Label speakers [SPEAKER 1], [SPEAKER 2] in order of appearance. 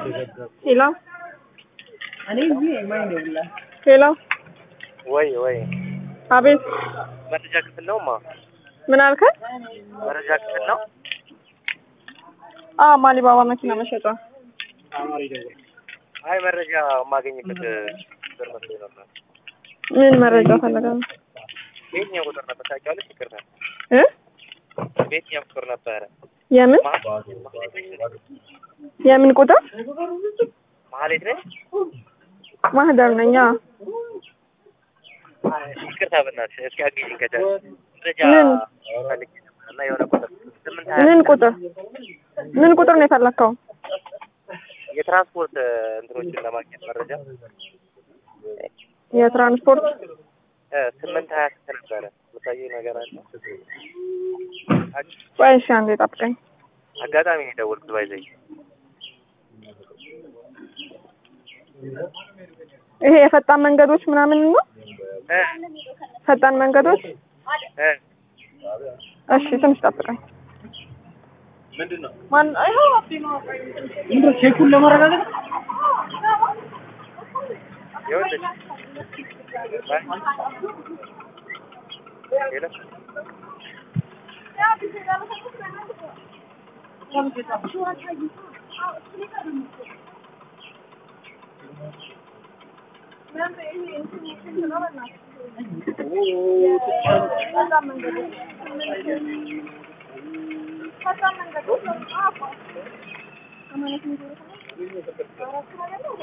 [SPEAKER 1] ሄሎ ሄሎ
[SPEAKER 2] ወይ ወይ
[SPEAKER 1] አቤት
[SPEAKER 2] መረጃ ክፍል ነው ማ
[SPEAKER 1] ምን አልከኝ?
[SPEAKER 2] መረጃ ክፍል ነው።
[SPEAKER 1] አዎ ማሊባባ መኪና መሸጫ
[SPEAKER 2] አይ መረጃ የማገኝበት ቁጥር መስሎኝ ነበር።
[SPEAKER 1] ምን መረጃ ፈለገ ነው
[SPEAKER 2] በየትኛው ቁጥር ነበር ታውቂዋለሽ? ይቅርታ
[SPEAKER 1] እ
[SPEAKER 2] በየትኛው ቁጥር ነበረ?
[SPEAKER 1] የምን የምን ቁጥር
[SPEAKER 2] መሀሌት ነች።
[SPEAKER 1] ማህደር ነኝ አዎ
[SPEAKER 2] ይቅርታ በእናትሽ እስኪ አግዢኝ ከቻልሽ መረጃ
[SPEAKER 1] ምን?
[SPEAKER 2] ፈልጌ ነበር እና የሆነ ቁጥር ስምንት ሀያ
[SPEAKER 1] ምን ቁጥር ምን ቁጥር ነው የፈለግከው?
[SPEAKER 2] የትራንስፖርት እንትኖችን ለማግኘት መረጃ
[SPEAKER 1] የትራንስፖርት
[SPEAKER 2] እ ስምንት ሀያ ስንት ነበረ የምታየኝ ነገር አለ?
[SPEAKER 1] ቆይ እሺ አንዴ ጠብቀኝ።
[SPEAKER 2] አጋጣሚ ነው የደወልኩት ባይዘኝ
[SPEAKER 1] ይሄ የፈጣን መንገዶች ምናምን ነው?
[SPEAKER 2] እ
[SPEAKER 1] ፈጣን መንገዶች
[SPEAKER 2] እ
[SPEAKER 1] እሺ ትንሽ ጠብቀኝ። ማን ይኸው አብዲ ነው
[SPEAKER 3] ቼኩን ለማረጋገጥ
[SPEAKER 2] ይኸውልሽ ሄሎ